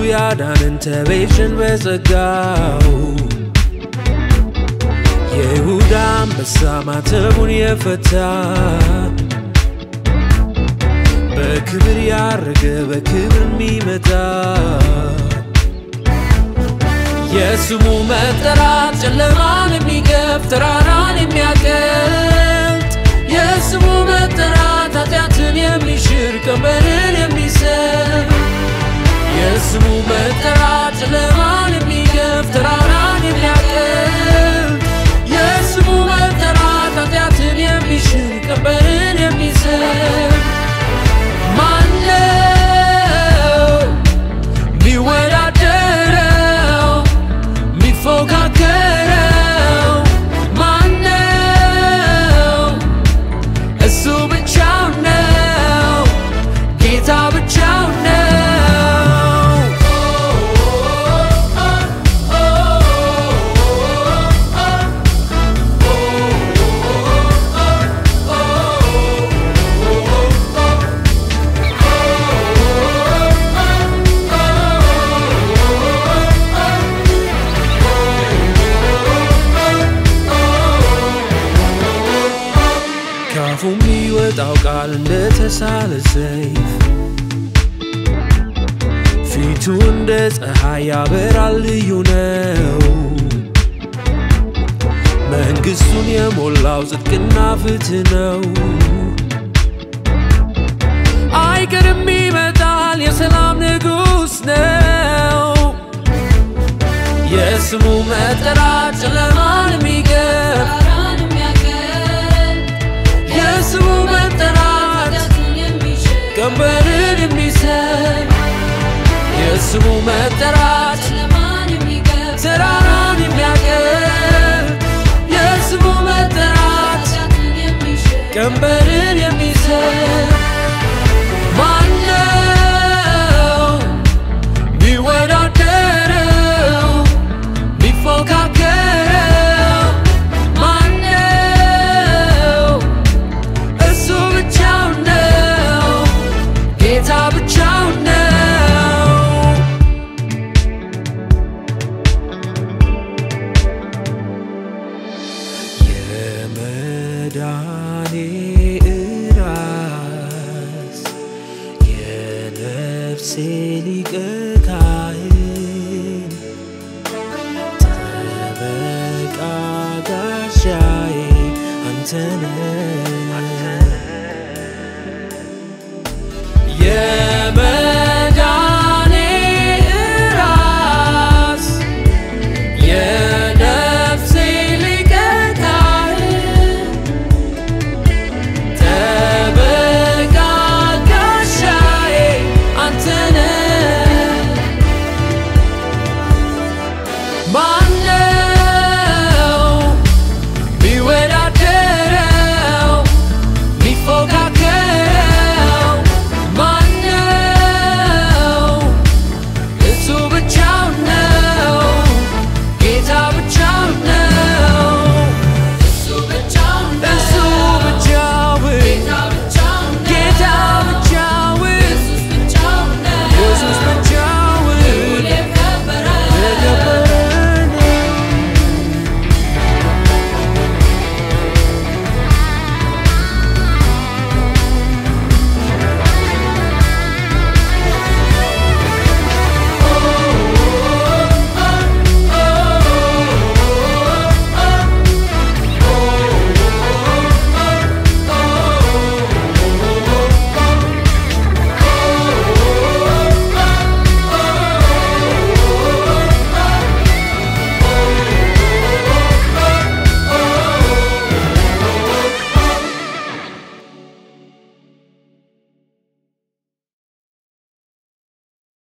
ያዳንን ተቤዥን በጸጋው የይሁዳ አንበሳ ማተቡን የፈታ በክብር ያረገ በክብር የሚመጣ የስሙ መጠራት ጨለማን የሚገፍ ተራራን የሚያቀልጥ የስሙ መጠራት ኃጢአትን የሚሽር ቀንበርን የሚሰር የስሙ መጠራት ጨለማን የሚገፍ ተራራን የሚያቀልጥ የስሙ መጠራት ኃጢአትን የሚሽር ቀንበርን የሚሰር ማነው ሚወዳደረው ሚፎካከረው ማነው? እሱ ብቻው ነው፣ ጌታ ብቻው ነው። ካፉ የሚወጣው ቃል እንደተሳለ ሰይፍ ፊቱ እንደ ፀሐይ ያበራል፣ ልዩ ነው። መንግሥቱን የሞላው ጽድቅና ፍትህ ነው። አይቀርም ይመጣል፣ የሰላም ንጉሥ ነው። የስሙ መጠራት ጨለማን የሚገፍ የስሙ መጠራት ቀንበርን የሚሰር የስሙ መጠራት ተራራን የሚያቀል የስሙ መጠራት ቀንበርን የሚሰር ማነው ሚወዳደረው ሚፎካከረው ማነው? እሱ ብቻው ነው፣ ጌታ ብቻው ነው። የመዳኔ ራስ የነፍሴ ሊቀ ካህን ጠበቃ ጋሻዬ አንተነህ